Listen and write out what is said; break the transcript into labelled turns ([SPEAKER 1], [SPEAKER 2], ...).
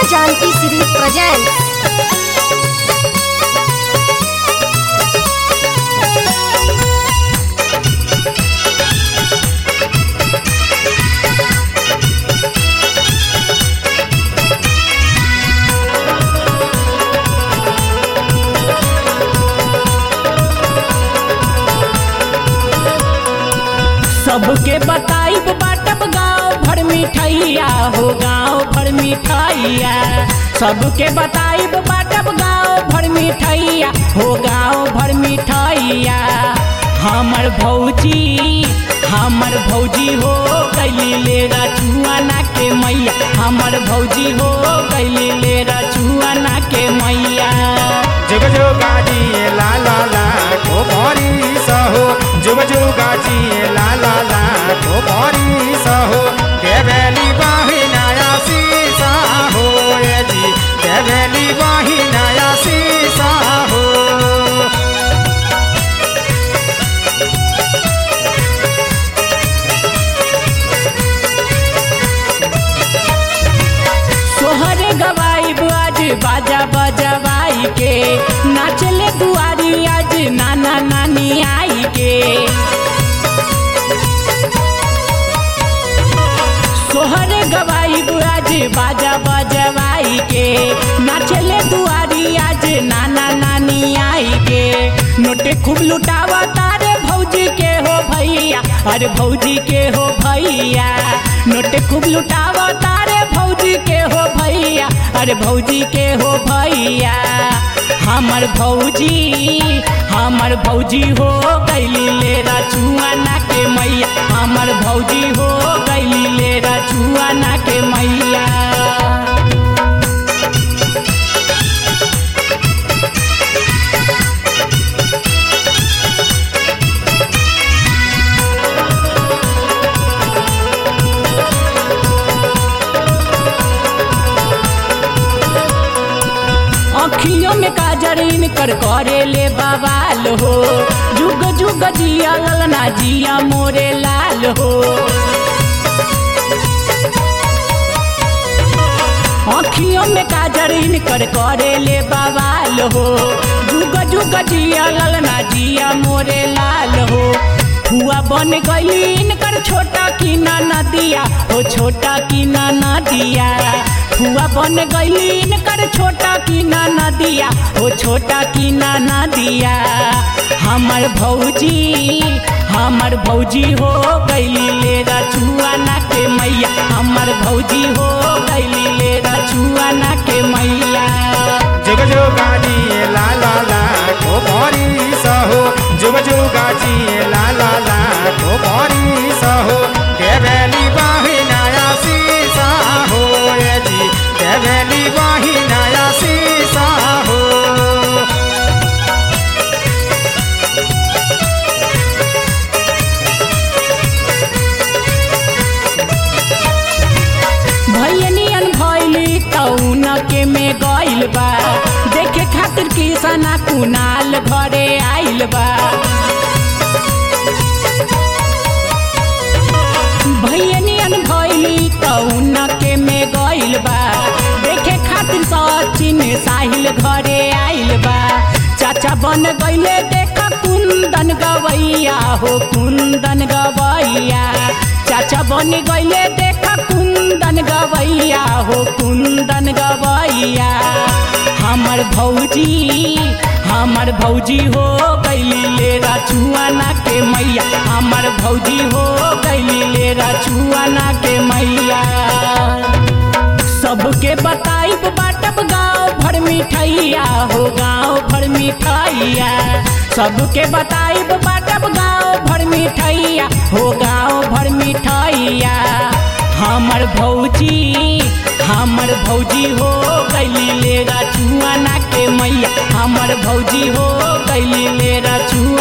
[SPEAKER 1] Janki series presents
[SPEAKER 2] सबके बताइब बाटब गाँव भर मिठाइया हो गाँव भर मिठाइया सबके बताइब बाटब गाँव भर मिठाइया हो गाँव भर मिठाइया हमर भौजी हमर भौजी हो गैली ले रचुआना के मैया हमर भौजी हो गैली ले रचुआना के मैया
[SPEAKER 3] जुग जुगाजी ला ला ला को भरी सहो जुग जुगाजी ला ला ला को भरी सहो देवेली बाही नया सीसा हो ये जी देवेली बाही नया सीसा हो
[SPEAKER 2] सोहरे गवाई आज बाजा बजवाई के नाचले दुआरी आज नाना नानी आई के सोहरे गवाई आज बाजा बजवाई के नाचले दुआरी आज नाना नानी आई के नोटे खूब लुटावा तारे भौजी के हो भैया अरे भौजी के हो भैया नोटे खूब लुटावा तारे भौजी के हो भैया अरे भौजी के हो भैया हमर भौजी हमर भौजी हो गैली ले रचुआना के मैया हमर भौजी हो गैली ले रचुआना के मैया अखियों में काजर इनकर करे ले बवाल हो जुग जुग जिया ललना जिया मोरे लाल हो अखियों में काजर इनकर करे ले बवाल हो जुग जुग जिया ललना जिया मोरे लाल हो हुआ बन गई इनकर छोटा की ना नदिया हो छोटा की ना नदिया हुआ बन गई इनकर छोटा की ना नदिया हो छोटा की ना नदिया हमर भौजी हमर भौजी हो गैली ले रचुआना के मैया हमर भौजी हो गैली ले रचुआना के मैया
[SPEAKER 3] जुग जुगाजी ला ला ला को भरी सहो जुग जुगाजी ला ला ला को भरी सहो देवेली बाही नया सीसा हो ये जी देवेली बाही नया सीसा हो
[SPEAKER 2] भैयनियन भैली तौन के में गइल बा देखे खातिर किसना कुनाल घरे आइल बा भैयनियन भैली तौन के में गइल बा देखे खातिर सचिन साहिल घरे आइल बा चाचा बन गइले देख कुंदन गवैया हो कुंदन गवैया चाचा बन गइले देख कुंदन गवैया हो कुंदन गवैया हमर भौजी हमर भौजी हो गैली ले रचुआना के मैया हमर भौजी हो गैली ले रचुआना के मैया सबके बताइब बाटब गाँव भर मिठाइया हो गाँव भर मिठाइया सबके बताइब बाटब गाँव भर मिठाइया हो गाँव भर मिठाइया हमर भौजी हमर भौजी हो गैली ले रचुआना के मैया हमर भौजी हो गैली ले रचुआ